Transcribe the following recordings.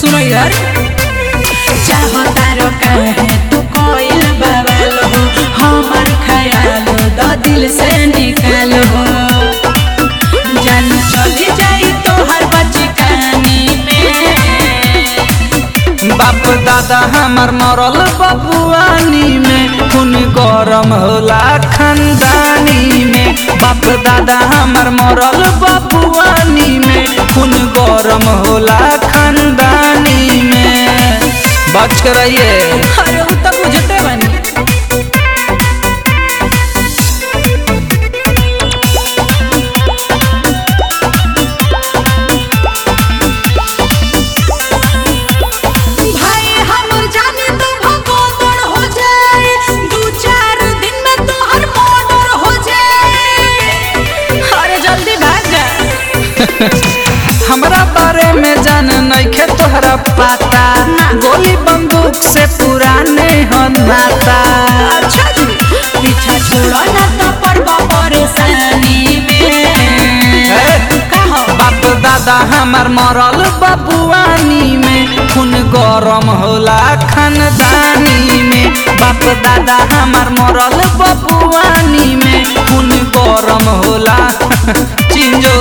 सुनो यार चाहतारो काहे तू कोइल बवाल हो हमर ख्याल द दिल से निकाल हो जान चली जाई तोहर बचकानी में बाप दादा हमार मरल बबुआनी में खून गरम होला खानदानी में बाप दादा हमार मरल बबुआनी में खून गरम होला खानदानी में बच के रहिए अरे उ तो बुझते बनी भाई हम जाने तो भगोदड़ हो जाए दू चार दिन में तो हर मर्डर हो जाए अरे जल्दी भाग जा हमरा बारे में जान नइखे तोहरा पता गोली बंदूक से पुराने हो नाता अच्छा जी पीछा छोड़ो ना तो पड़बो परेशानी में कहो बाप दादा हमार मरल बबुआनी में खून गरम होला खानदानी में बाप दादा हमार मरल बबुआनी में खून गरम होला चिंजो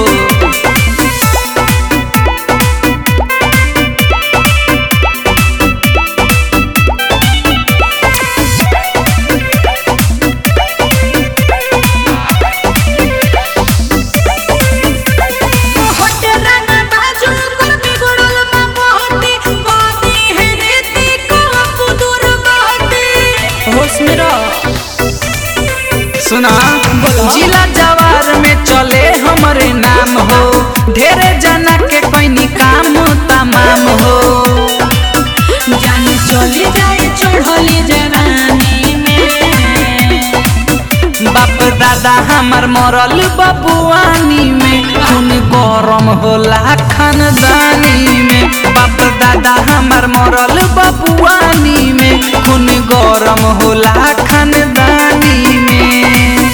होटे रंगा बाजू कर बिगड़ल मां मोहती बाती है रीति को बुदुर बाती होश में रहो सुना जिला जवार में चले हमरे नाम हो ढेरे जना के कोई काम तमाम हो जान चली जाए चढ़ली जवानी में बाप दादा हमार मरल बबुआनी में खून गरम होला खानदानी में बाप दादा हमार मरल बबुआनी में खून गरम होला खानदानी में